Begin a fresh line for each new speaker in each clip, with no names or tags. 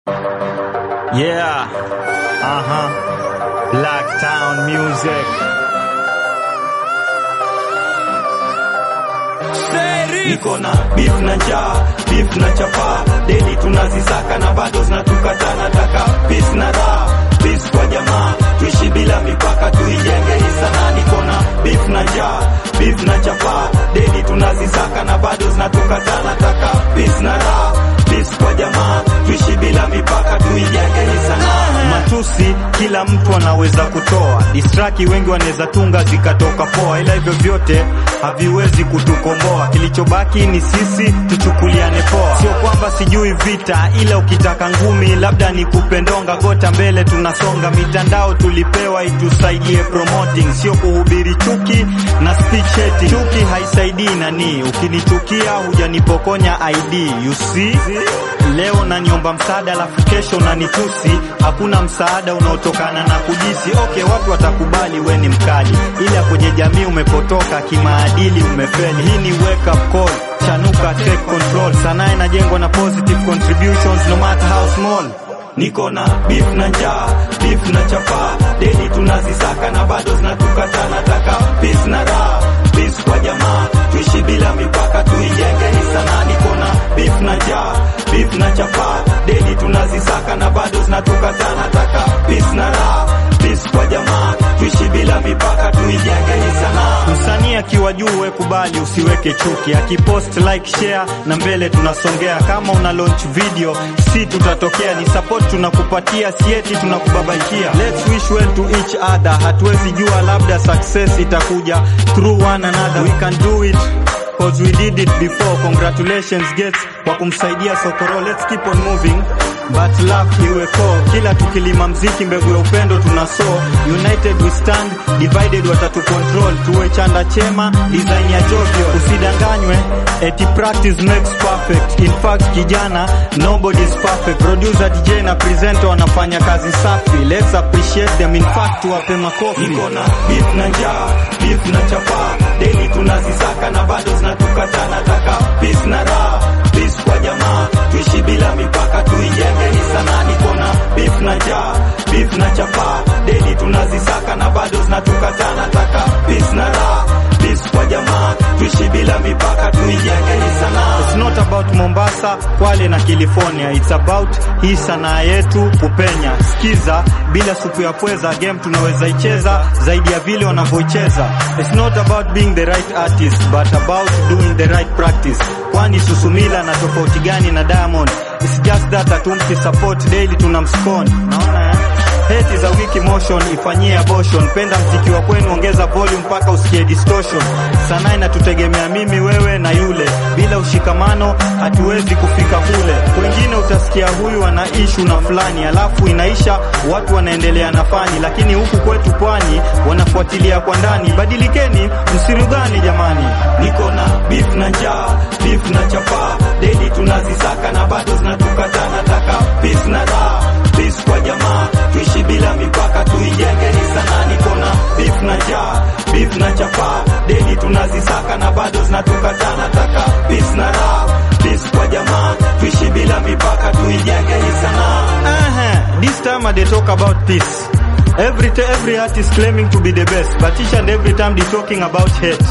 Yeah. Uh-huh. Blacktown music.
niko na beef na njaa beef na chapa deli tunazisaka na bado zinatukata nataka peace na raha peace kwa jamaa tuishi bila mipaka tuijenge hii sanaa niko na beef na njaa beef na chapa deli tunazisaka na bado zinatukata nataka peace na raha peace kwa jamaa tuishi bila mipaka tuijenge hii sanaa
Matusi kila mtu anaweza kutoa, distraki wengi wanaweza tunga zikatoka poa, ila hivyo vyote haviwezi kutukomboa. Kilichobaki ni sisi tuchukuliane poa. Sio kwamba sijui vita, ila ukitaka ngumi labda nikupe ndonga. Gota mbele tunasonga, mitandao tulipewa itusaidie promoting, sio kuhubiri chuki na speech eti. Chuki haisaidii nani, ukinichukia hujanipokonya ID, you see Leo naniomba msaada alafu kesho unanitusi. Hakuna msaada unaotokana na kujisi. Okay, watu watakubali we ni mkali, ila kwenye jamii umepotoka, kimaadili umefeli. Hii ni wake up call, chanuka, take control. Sanaa inajengwa na positive contributions no matter how small.
niko na beef na njaa beef na chapa deli tunazisaka na bado zinatukata nataka peace na raha peace kwa jamaa tuishi bila mipaka tuijenge hii sanaa niko na beef na njaa beef na chapa deli tunazisaka na bado zinatukata nataka peace na raha peace kwa jamaa tuishi bila mipaka tuijenge hii sanaa
Msanii akiwa juu we kubali, usiweke chuki. Akipost like, share na mbele tunasongea. Kama una launch video, si tutatokea, ni support tunakupatia, sieti tunakubabaikia. Let's wish well to each other. Hatuwezi jua, labda success itakuja through one another. We can do it cause we did it before. Congratulations Gates kwa kumsaidia Sokoro. Let's keep on moving but love iwe core. Kila tukilima mziki, mbegu ya upendo tunasow. United we stand, divided watatu control. Tuwe chanda chema, design ya Jovio. Usidanganywe, eti practice makes perfect. In fact kijana, nobody is perfect. Producer, DJ na presenter wanafanya kazi safi. Let's appreciate them. In fact tuwape makofi.
niko na beef na njaa beef na chapa deli tunazisaka na bado zinatukata nataka peace na raha peace kwa jamaa tuishi bila mipaka tuijenge hii sanaa niko na beef na njaa beef na chapa deli tunazisaka na bado zinatukata nataka peace na raha peace kwa jamaa tuishi bila mipaka tuijenge hii sanaa
It's not about Mombasa, Kwale na California. It's about hii sanaa yetu kupenya. Sikiza, bila supu ya pweza game tunaweza icheza zaidi ya vile wanavyoicheza. It's not about being the right artist but about doing the right practice. Kwani Susumila na tofauti gani na Diamond? It's just that hatumpi support daily tunamscone. Naona eh? Hate is a weak emotion, ifanyie abortion. Penda mziki wa kwenu, ongeza volume mpaka usikie distortion. Sanaa inatutegemea mimi, wewe na yule. Bila ushikamano hatuwezi kufika kule. Wengine utasikia huyu ana issue na fulani, alafu inaisha, watu wanaendelea na fani, lakini huku kwetu pwani wanafuatilia kwa ndani. Badilikeni, msirudhani jamani.
niko na beef na njaa beef na chapa deli tunazisaka na bado zinatukata nataka peace na raha peace kwa jamaa tuishi bila mipaka tuijenge hii sanaa niko na beef na njaa beef na chapa deli tunazisaka na bado zinatukata nataka peace na raha peace kwa jamaa tuishi bila mipaka tuijenge hii sanaa
Uh-huh. This time they talk about peace. Every t- every artist claiming to be the best, but each and every time they talking about hate.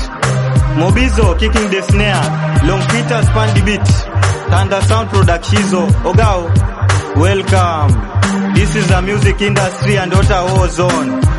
Mobizo kicking the snare, Long Peter span the beat, Thunder Sound Productizo, Ogao, welcome. This is a music industry and what a war zone.